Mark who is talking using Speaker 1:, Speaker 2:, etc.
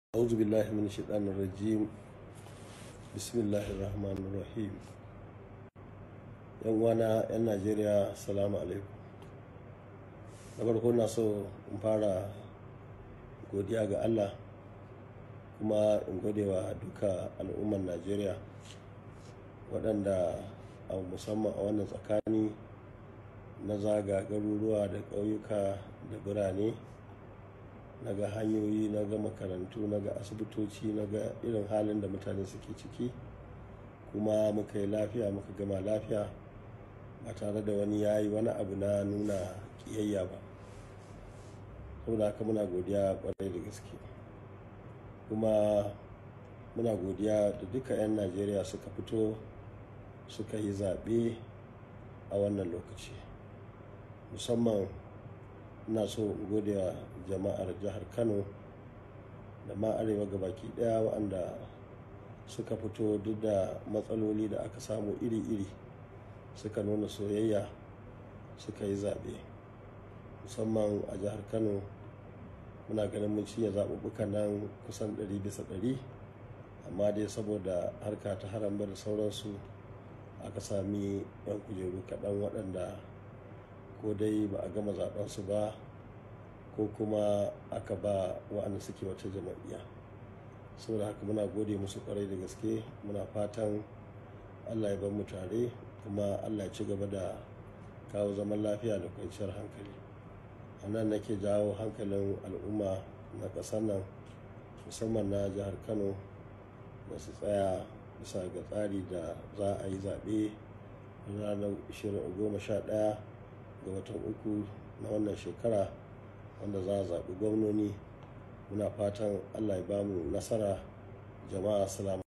Speaker 1: أعوذ بالله من الشيطان الرجيم بسم الله الرحمن الرحيم yan wana 'yan najeriya salamu alaikum na farko na so in fara godiya ga allah kuma in gode wa duka al'ummar najeriya waɗanda a musamman a wannan tsakani na zaga garuruwa da ƙauyuka da birane na ga hanyoyi na ga makarantu na ga asibitoci na ga irin halin da mutane suke ciki kuma muka yi lafiya muka gama lafiya ba tare da wani ya yi wani abu na nuna kiyayya ba saboda haka muna godiya kwarai da gaske kuma muna godiya da duka 'yan najeriya suka fito suka yi zaɓe a wannan lokaci musamman ina so in gode wa jama'ar jihar kano da ma arewa gabaki daya waɗanda suka fito duk da matsaloli da aka samu iri-iri suka nuna soyayya suka yi zaɓe musamman a jihar kano muna ganin mun cinye zaɓuɓɓukan nan kusan 100 bisa 100 amma dai saboda harka ta haramba da sauransu aka sami 'yan kujeru kaɗan waɗanda ko dai ba a gama zaɓensu ba ko kuma aka ba wa'anda suke wata jama'iyya saboda haka muna gode musu kwarai da gaske muna fatan allah ya bar mu tare kuma allah ya ci gaba da kawo zaman lafiya da kwanciyar hankali a nan nake jawo hankalin al'umma na ƙasar nan musamman na jihar kano da su tsaya bisa ga tsari da za a yi zaɓe ranar 11 ga watan uku na wannan shekara wanda za a zaɓi gwamnoni muna fatan allah ya bamu nasara jama'a salamu